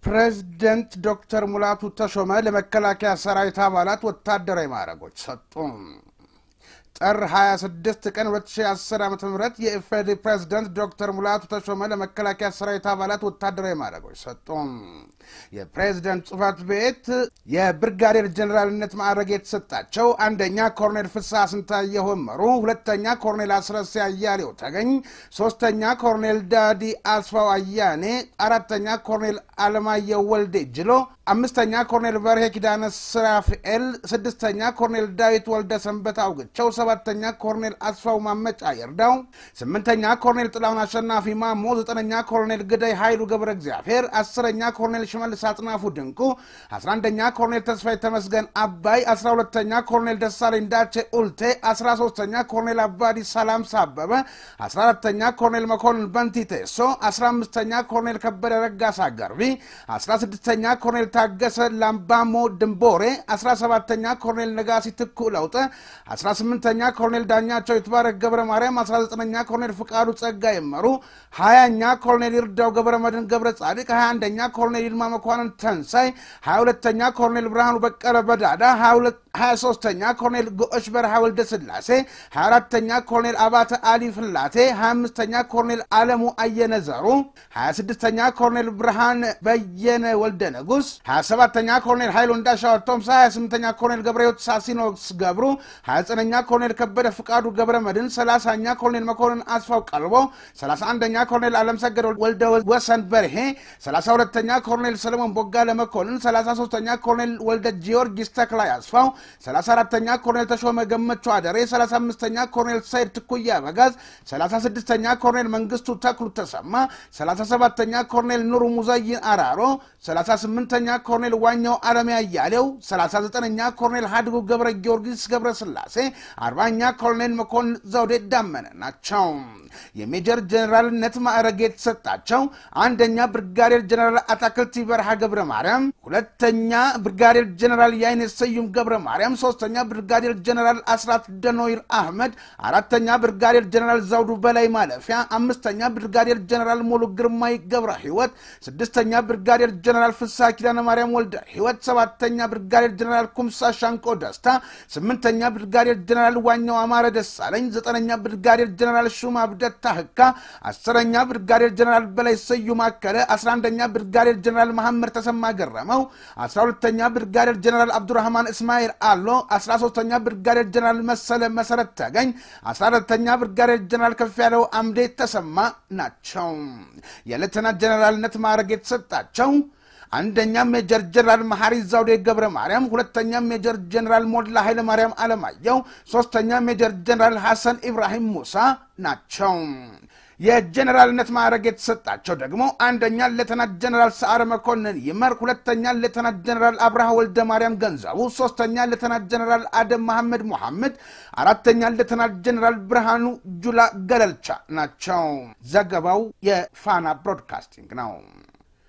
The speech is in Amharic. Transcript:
ፕሬዝደንት ዶክተር ሙላቱ ተሾመ ለመከላከያ ሰራዊት አባላት ወታደራዊ ማዕረጎች ሰጡ። ጥር 26 ቀን 2010 ዓ ም የኢፌዴሪ ፕሬዝደንት ዶክተር ሙላቱ ተሾመ ለመከላከያ ሰራዊት አባላት ወታደራዊ ማዕረጎች ሰጡ። የፕሬዝደንት ጽህፈት ቤት የብርጋዴር ጀኔራልነት ማዕረግ የተሰጣቸው አንደኛ ኮርኔል ፍስሐ ስንታየሁ ወመሩ፣ ሁለተኛ ኮርኔል አስረሴ አያሌው ተገኝ፣ ሶስተኛ ኮርኔል ዳዲ አስፋው አያኔ፣ አራተኛ ኮርኔል አለማየሁ ወልዴ ጅሎ፣ አምስተኛ ኮርኔል በርሄ ኪዳነ ስራፍኤል፣ ስድስተኛ ኮርኔል ዳዊት ወልደ ሰንበት አውግቸው፣ ሰባተኛ ኮርኔል አስፋው ማመጫ ይርዳው፣ ስምንተኛ ኮርኔል ጥላሁን አሸናፊ ማሞ፣ ዘጠነኛ ኮርኔል ግዳይ ኃይሉ ገብረ እግዚአብሔር፣ አስረኛ ኮርኔል ሽመልስ አጥናፉ ድንቁ፣ 11ኛ ኮርኔል ተስፋዬ ተመስገን አባይ፣ 12ተኛ ኮርኔል ደሳለኝ ዳቼ ኡልቴ፣ 13ተኛ ኮርኔል አባዲ ሰላም ሳበበ፣ 14ተኛ ኮርኔል መኮንን በንቲ ቴሶ፣ 15ተኛ ኮርኔል ከበደ ረጋሳ ገርቢ፣ 16ተኛ ኮርኔል ታገሰ ላምባሞ ድንቦሬ፣ 17ተኛ ኮርኔል ነጋሲ ትኩ ለውጠ፣ 18ተኛ ኮርኔል ዳኛቸው ይትባረክ ገብረ ማርያም፣ 19ኛ ኮርኔል ፍቃዱ ጸጋ ይመሩ፣ 20ኛ ኮርኔል ይርዳው ገብረ መድን ገብረ ጻድቅ፣ 21ኛ ኮርኔል ይልማ መኳንን ተንሳይ 22ተኛ ኮርኔል ብርሃኑ በቀለ በዳዳ 23ተኛ ኮርኔል ጎሽ በረሃ ወልደ ስላሴ 24ተኛ ኮርኔል አባተ አሊ ፍላቴ 25ተኛ ኮርኔል አለሙ አየነ ዘሩ 26ተኛ ኮርኔል ብርሃን በየነ ወልደ ንጉስ 27ተኛ ኮርኔል ኃይሉ እንዳሻው ቶምሳ 28ተኛ ኮርኔል ገብረሕይወት ሳሲኖስ ገብሩ 29ኛ ኮርኔል ከበደ ፍቃዱ ገብረ መድን 30ኛ ኮርኔል መኮንን አስፋው ቀልቦ 31ኛ ኮርኔል አለምሰገድ ወልደ ወሰን በርሄ 32ተኛ ኮርኔል ሰለሞን ቦጋለ መኮንን 33ተኛ ኮርኔል ወልደ ጊዮርጊስ ተክላይ አስፋው 34ተኛ ኮርኔል ተሾመ ገመቹ አደሬ 35ተኛ ኮርኔል ሰይድ ትኩያ በጋዝ 36ተኛ ኮርኔል መንግስቱ ተክሉ ተሰማ 37ተኛ ኮርኔል ኑሩ ሙዘይን አራሮ 38ተኛ ኮርኔል ዋኛው አለሜ አያሌው 39ኛ ኮርኔል ሀድጉ ገብረ ጊዮርጊስ ገብረ ስላሴ 40ኛ ኮርኔል መኮንን ዘውዴ ዳመነ ናቸው። የሜጀር ጀኔራልነት ማዕረግ የተሰጣቸው አንደኛ ብርጋዴር ጀኔራል አታክልቲ በረሃ ገብረ ማርያም፣ ሁለተኛ ብርጋዴር ጀኔራል የአይነት ስዩም ገብረ ማርያም፣ ሶስተኛ ብርጋዴር ጀኔራል አስራት ደኖይር አህመድ፣ አራተኛ ብርጋዴር ጀኔራል ዘውዱ በላይ ማለፊያ፣ አምስተኛ ብርጋዴር ጀኔራል ሙሉ ግርማይ ገብረ ሕይወት፣ ስድስተኛ ብርጋዴር ጀኔራል ፍስሐ ኪዳነ ማርያም ወልደ ሕይወት፣ ሰባተኛ ብርጋዴር ጀኔራል ኩምሳ ሻንቆ ደስታ፣ ስምንተኛ ብርጋዴር ጀኔራል ዋኛው አማረ ደሳለኝ፣ ዘጠነኛ ብርጋዴር ጀኔራል ሹማ ብደታ ህካ፣ አስረኛ ብርጋዴር ጀኔራል በላይ ስዩም አከለ፣ አስራ አንደኛ ብርጋዴር ጀኔራል መሐመድ ተሰማ ገረመው፣ አስራ ሁለተኛ ብርጋዴር ጀኔራል አብዱራህማን እስማኤል አሎ፣ አስራ ሶስተኛ ብርጋዴር ጀኔራል መሰለ መሰረት ተገኝ፣ አስራ አራተኛ ብርጋዴር ጀኔራል ከፍ ያለው አምዴ ተሰማ ናቸው። የሌተናንት ጀኔራልነት ማዕረግ የተሰጣቸው አንደኛ ሜጀር ጀነራል መሐሪ ዛውዴ ገብረ ማርያም፣ ሁለተኛ ሜጀር ጀነራል ሞላ ኃይለ ማርያም አለማየሁ፣ ሶስተኛ ሜጀር ጀነራል ሐሰን ኢብራሂም ሙሳ ናቸው። የጀነራልነት ማዕረግ የተሰጣቸው ደግሞ አንደኛ ሌተናንት ጀነራል ሰዓረ መኮንን ይመር፣ ሁለተኛ ሌተናንት ጀነራል አብርሃ ወልደ ማርያም ገንዘቡ፣ ሶስተኛ ሌተናንት ጀነራል አደም መሐመድ ሙሐመድ፣ አራተኛ ሌተናንት ጀነራል ብርሃኑ ጁላ ገለልቻ ናቸው። ዘገባው የፋና ብሮድካስቲንግ ነው።